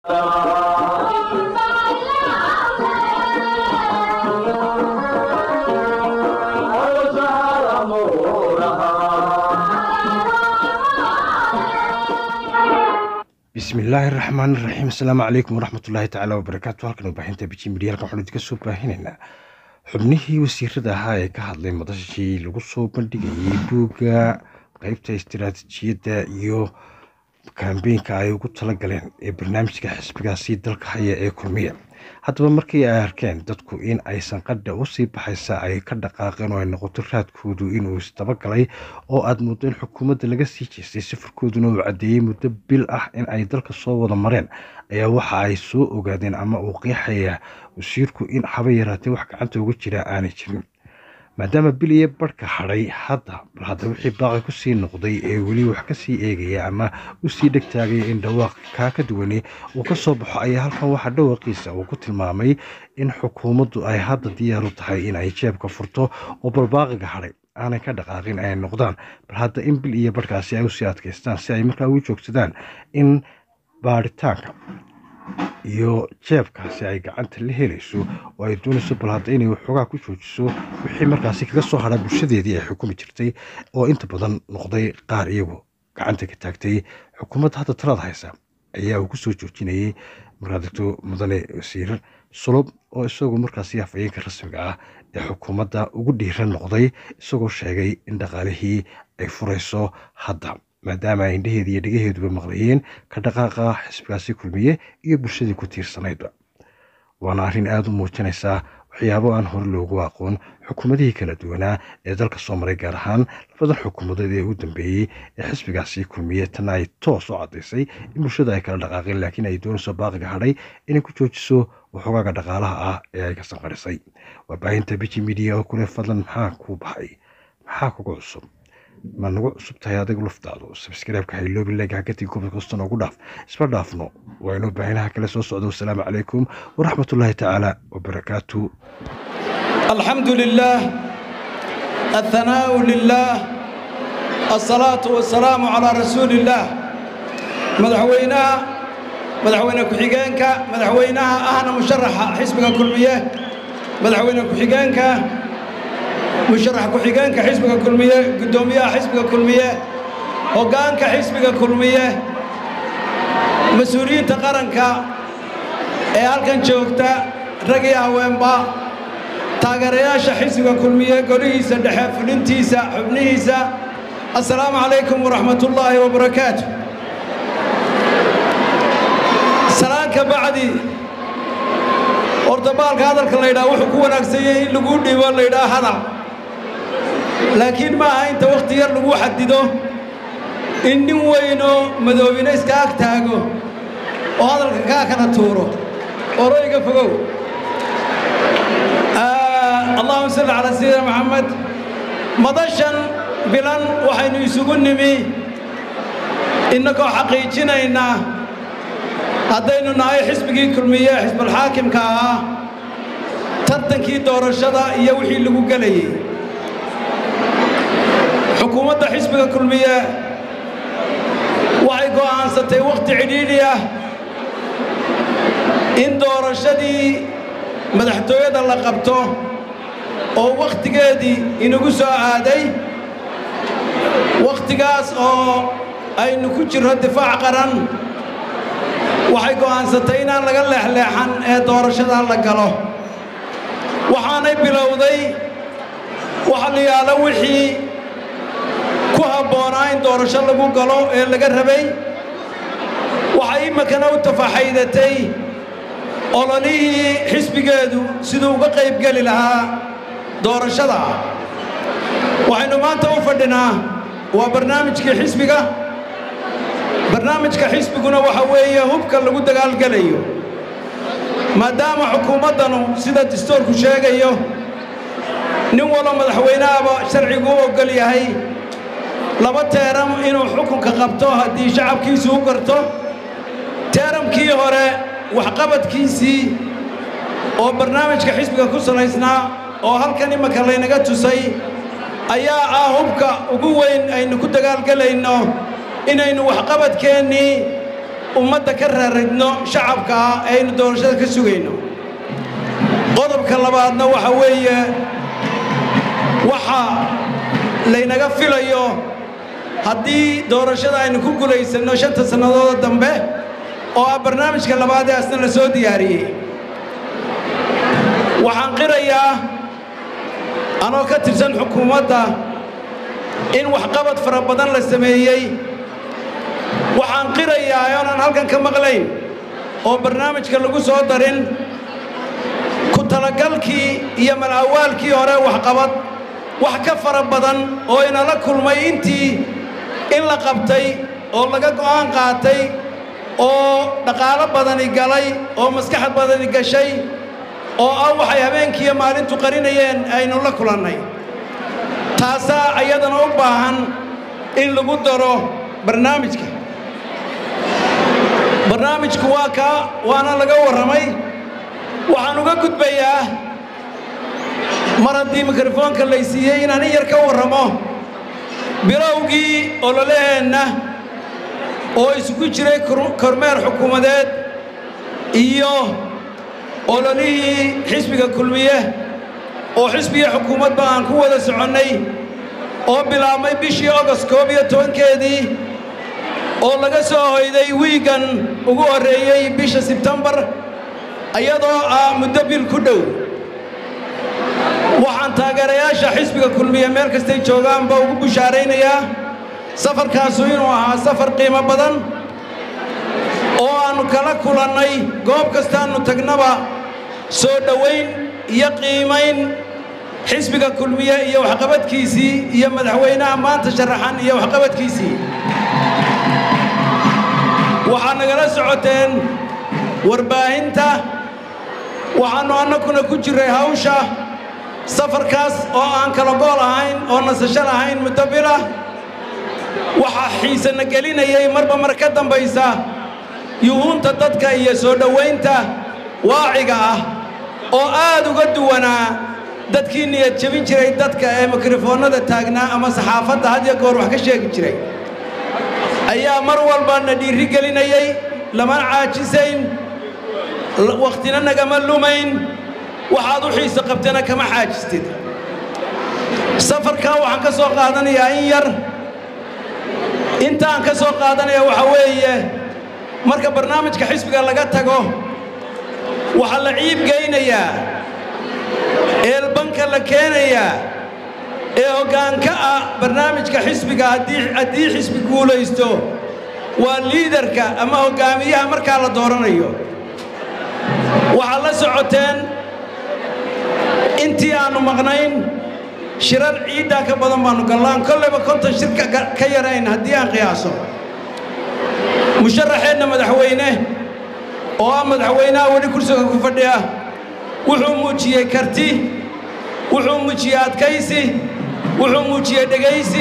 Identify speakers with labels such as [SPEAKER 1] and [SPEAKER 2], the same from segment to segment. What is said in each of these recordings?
[SPEAKER 1] bismi illaahi raxmaan iraxiim asalaamu calaykum waraxmatullaahi tacaala wabarakaatu halkan warbaahinta biji midiya halkan waxaanu idinka soo baahinaynaa xubnihii wasiirada ahaa ee ka hadlay madashii lagu soo bandhigayay buugga qeybta istiraatiijiyadda iyo kambeynka ay ugu talagaleen ee barnaamijka xisbigaasi dalka haya ee kulmiya haddaba markii ay arkeen dadku in aysan qadha usii baxaysa ay ka dhaqaaqeen oo ay noqoto raadkoodu inuu isdabagalay oo aada muddo in xukuumadda laga sii jeestay safarkooduna uu caddeeyey muddo bil ah in ay dalka soo wada mareen ayaa waxa ay soo ogaadeen ama uu qiixaya wasiirku in haba yaraatee wax gacanta uga jira aanay jirin maadaama bil iyo barhka hadhay hadda bal hadda wixii baaqi kusii noqday ee weli wax kasii eegaya ama usii dhegtaagaya in dhawaaq kaa ka duwane uu ka soo baxo ayaa halkan waxaa dhawaaqiisa uu ku tilmaamay in xukuumaddu ay hadda diyaaru tahay in ay jeebka furto oo balbaaqiga hadhay aanay ka dhaqaaqin ay noqdaan bal hadda in bil iyo barhkaasi ay usii adkaystaan si ay markaa ugu joogsadaan in baaritaanka iyo jeebkaasi ay gacanta la helayso oo ay doonayso bal hadda inay waxoogaa ku joojiso wixii markaasi kaga soo hadha bulshadeedii ay xukumi jirtay oo inta badan noqday qaar iyagu gacanta ka taagtay xukuumadda hadda talada haysa ayaa uu ku soo joojinayay markaa degto mudane wasiir sulub oo isagu markaasi afayeenka rasmiga ah ee xukuumadda ugu dhiiran noqday isagoo sheegay in dhaqaalihii ay furayso hadda maadaama ay indhaheeda iyo dhegaheeduba maqlayeen ka dhaqaaqa xisbigaasi kulmiye iyo bulshadii ku tiirsanaydba waana arrin aada u muujinaysaa waxyaabo aan hore loogu aqoon xukuumadihii kala duwanaa ee dalka soo maray gaar ahaan labadan xukuumadeed ee u dambeeyey ee xisbigaasi kulmiye tan ay toos u caddaysay in bulshada ay kala dhaqaaqeen laakiin ay doonayso baaqiga hadhay inay ku joojiso waxoogaaga dhaqaalaha ah ee ay ka sanqarisay waa baahinta biji midiya oo kule fadlan maxaa kuu baxay maxaa kugu cusub ma nagu cusub tahay adigu laftaadu sabskaraabka hayloobi leega hagatii gobol kasta noogu dhaaf isma dhaafno waa inuu baahinaha kale soo socdo wasalaamu calaykum waraxmatullaahi tacaala wabarakaatu
[SPEAKER 2] الحمد لله الثناء لله الصلاة والسلام على رسول الله مدحوينها مدحوينها كحيجانك مدحوينها أهنا مشرح حزبك كلمية مدحوينها كحيجانك مشرح كحيجانك حزبك كلمية قدومية حزبك كلمية هوغانك حزبك كلمية مسؤولين تقرنك ee halkan joogta rag iyo haweenba taageerayaasha xisbiga kulmiye golihiisa dhexe fulintiisa xubnihiisa assalaamu calaykum waraxmatullaahi wabarakaatu salaanka bacdi ordabaalka hadalka la ydhaha wuxuu ku wanaagsan yahay in lagu dhibo la ydhaha hadal laakiin ma aha inta wakhti yar lagu xadido in nin weynoo madoobina iska ag taago oo hadalka kaa kala tuuro oroyga fogow allahuma salli calaa sayidina maxamed madashan bilan waxaynu isugu nimi innagoo xaqiijinaynaa haddaynu nahay xisbigii kulmiye xisbulxaakimka ahaa tartankii doorashada iyo wixii lagu gelayay xukuumadda xisbiga kulmiye waxay go'aansatay wakhti cidhiidhi ah in doorashadii madaxtooyada la qabto oo wakhtigeedii inagu soo aaday wakhtigaas oo aynu ku jirro difaac qaran waxay go'aansatay inaan laga leexleexan ee doorashada la galo waxaanay bilowday waxa la yaalo wixii ku habboonaa in doorasho lagu galo ee laga rabay waxay iminkana u tafaxaydatay ololihii xisbigeedu siduu uga qaybgeli lahaa doorashada waxaynu maanta u fadhinaa waa barnaamijkii xisbiga barnaamijka xisbiguna waxa weeye hubka lagu dagaalgelayo maadaama xukuumaddanu sida dastuurku sheegayo nin walba madaxweynehaba sharcigu u oggol yahay laba teeram inuu xukunka qabto haddii shacabkiisu u garto teeramkii hore waxqabadkiisii oo barnaamijka xisbiga ku salaysnaa oo halkan imanka laynaga tusay ayaa ah hubka ugu weyn aynu ku dagaalgelayno inaynu waxqabadkeennii ummadda ka raaragno shacabka ah ee aynu doorashada ka sugayno qodobka labaadna waxa weeye waxa laynaga filayo haddii doorashada aynu ku gulaysanno shanta sannadooda dambe oo ah barnaamijka labaad ee asna la soo diyaariyey waxaan qirayaa anoo ka tirsan xukuumadda in waxqabad fara badan la sameeyey waxaan qirayaa oonan halkan ka maqlayn oo barnaamijka lagu soo darin ku talagalkii iyo malawaalkii hore waxqabad wax ka fara badan oo inala kulmay intii in la qabtay oo laga go'aan qaatay oo dhaqaalo badani galay oo maskaxad badani gashay oo ah waxay habeenkiiyo maalintu qarinayeen aynu la kulannay taasaa ayadana u baahan in lagu daro barnaamijka barnaamijku waa kaa waana laga warramay waxaan uga gudbayaa mar haddii mikrofoonka laysiiyey inaan in yar ka warramo bilowgii ololaheenna oo isugu jiray kormeer xukuumadeed iyo ololihii xisbiga kulmiye oo xisbiga xukuumadba aan ku wada soconnay oo bilaabmay bishii ogost koob iyo tobankeedii oo laga soo hoyday wiigan ugu horreeyey bisha sebtembar iyadoo ah muddo bil ku dhow waxaan taageerayaasha xisbiga kulmiye meel kastay joogaanba ugu bushaaraynayaa safarkaasu inuu ahaa safar qiimo badan oo aannu kala kulannay goob kastaannu tagnaba soo dhowayn iyo qiimayn xisbiga kulmiye iyo waxqabadkiisii iyo madaxweynaha maanta sharaxan iyo waxqabadkiisii waxaa nagala socoteen warbaahinta waxaannu annakuna ku jirray hawsha safarkaas oo aan kala gool ahayn oo nasasho lahayn muddo bilah waxaa xiisana gelinayay marba mar ka dambaysa yuhuunta dadka iyo soo dhowaynta waaciga ah oo aad uga duwanaa dadkii niyad jebin jiray dadka ee mikrofoonnada taagnaa ama saxaafadda had iyo goor wax ka sheegi jiray ayaa mar walba na dhiiri gelinayay lamana caajisayn wakhtina nagama lumayn waxaad u xiiso qabtana kama xaajistid safarkaa waxaan ka soo qaadanayaa in yar intaan ka soo qaadanaya waxa weeye marka barnaamijka xisbiga laga tago waxaa la ciibgaynayaa eelbanka la keenayaa ee hoggaanka ah barnaamijka xisbiga haddii xisbi guulaysto waa liidarka ama hoggaamiyaha markaa la dooranayo waxaad la socoteen intii aannu maqnayn shirar ciiddaa ka badan baannu gallaan kollayba konton shir ka yarayn haddii aan qiyaaso musharaxeenna madaxweyne oo ah madaxweynaha weli kursiga ku fadhiya wuxuu muujiyey karti wuxuu muujiyey adkaysi wuxuu muujiyey dhegaysi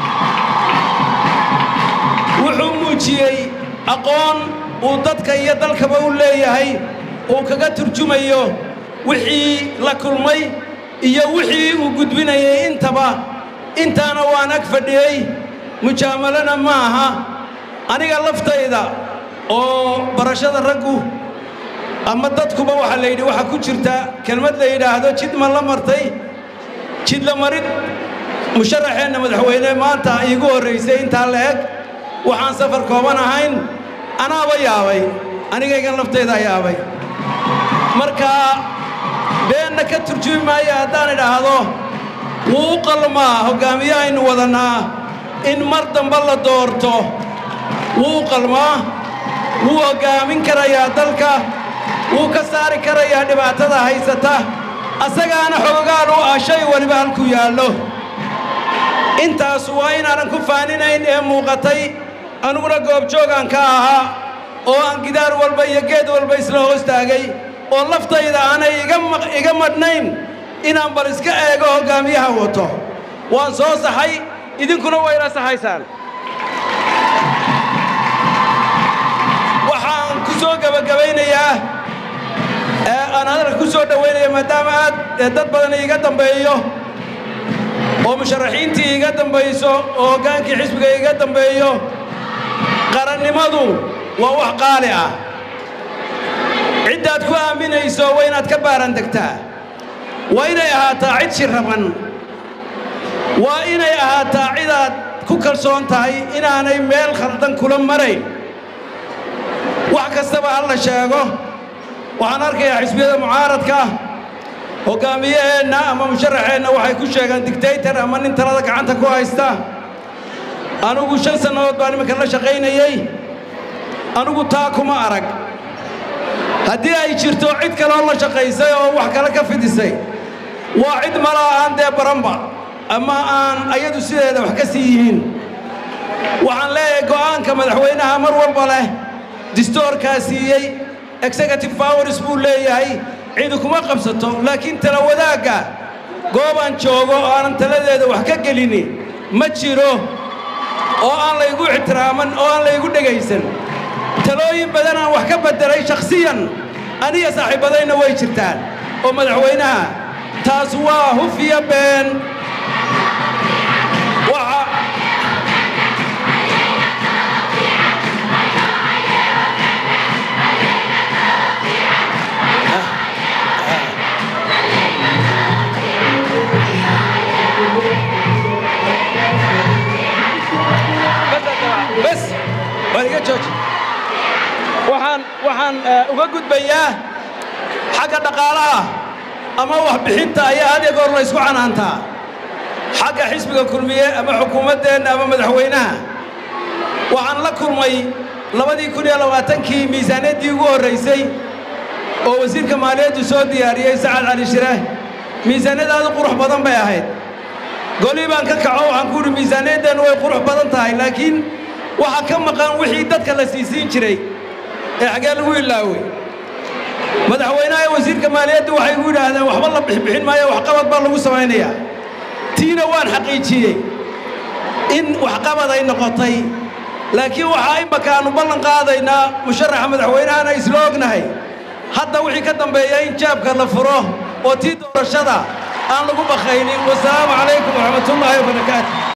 [SPEAKER 2] wuxuu muujiyey aqoon uu dadka iyo dalkaba u leeyahay uu kaga turjumayo wixii la kulmay iyo wixii uu gudbinayay intaba intaana waan ag fadhiyey mujaamalana ma aha aniga laftayda oo barashada raggu ama dadkuba waxaa la yidhi waxaa ku jirta kelmad la yidhaahdo jid ma la martay jid la marid musharaxeenna madaxweyne maanta iigu horraysay intaa la eg waxaan safar kooban ahayn anaaba yaabay anigaygan laftaydaa yaabay marka beenna ka turjumi maayo haddaan idhaahdo wuu u qalmaa hoggaamiyahaynu wadannaa in mar damba la doorto wuu u qalmaa wuu hoggaamin karayaa dalka wuu ka saari karayaa dhibaatada haysata asagaana xogogaan u ah shay weliba halkuu yaallo intaas waa inaanan ku faaninayn ee muuqatay aniguna goobjoogaan ka ahaa oo aan gidaar walba iyo geed walba isla hoos taagay oo laftayda aanay iga madhnayn inaan bal iska eego hoggaamiyaha wato waan soo saxay idinkuna waa ila saxaysaan waxaan ku soo gebagabaynayaa aan hadalka ku soo dhowaynaya maadaama aad dad badan iiga dambeeyo oo musharaxiintii iiga dambayso oo hoggaankii xisbiga iiga dambeeyo qarannimadu waa wax qaali ah ciddaad ku aaminayso waa inaad ka baaran degtaa waa inay ahaataa cid shiraban waa inay ahaataa cidaad ku kalsoon tahay inaanay meel khaldan kula marayn wax kastaba ha la sheego waxaan arkayaa xisbiyada mucaaradka hoggaamiyaheenna ama musharaxeenna waxay ku sheegaan digtaytar ama nin talada gacanta ku haysta anugu shan sannadood baan iminka la shaqaynayey anugu taa kuma arag haddii ay jirto cid kaloo la shaqaysay oo wax kale ka fidisay waa cid malaa aan dee baranba ama aan ayadu sideeda wax ka sii yihiin waxaan leeyahay go'aanka madaxweynaha mar walba leh distoorkaa siiyey executive powers buu leeyahay cidi kuma qabsato laakiin tala wadaagga goobaan joogo oo aanan taladeeda wax ka gelini ma jiro oo aan laygu ixtiraaman oo aan laygu dhegaysan talooyin badan aan wax ka beddelay shakhsiyan aniga saaxiibbadayna way jirtaan oo madaxweynaha taas waa hufiya been waxa bes waa iga jooji waxaan waxaan uga gudbayaa xagga dhaqaalaha ama waxbixinta ayaa had iyo goor la ysku canaantaa xagga xisbiga kulmiye ama xukuumaddeenna ama madaxweynaha waxaan la kulmay labadii kun iyo labaatankii miisaaniyaddii ugu horraysay oo wasiirka maaliyaddu soo diyaariyey sacad cali shire miisaaniyadaadu qurux badan bay ahayd golii baan ka kaco waxaan ku idhi miisaaniyaddeenu way qurux badan tahay laakiin waxaa ka maqan wixii dadka la siisiin jiray ee xaggee lagu ilaawey madaxweynaha ee wasiirka maaliyaddu waxay gu yidhaahdeen waxba la bixbixin maayo waxqabad baa lagu samaynayaa tiina waan xaqiijiyey in waxqabad ay noqotay laakiin waxaa imaka aannu ballan qaadaynaa musharaxa madaxweynahana isla ognahay hadda wixii ka dambeeya in jaabka la furo oo tii doorashada aan lagu bakaynin wasalaamu calaykum waraxmatullaahi wabarakaatu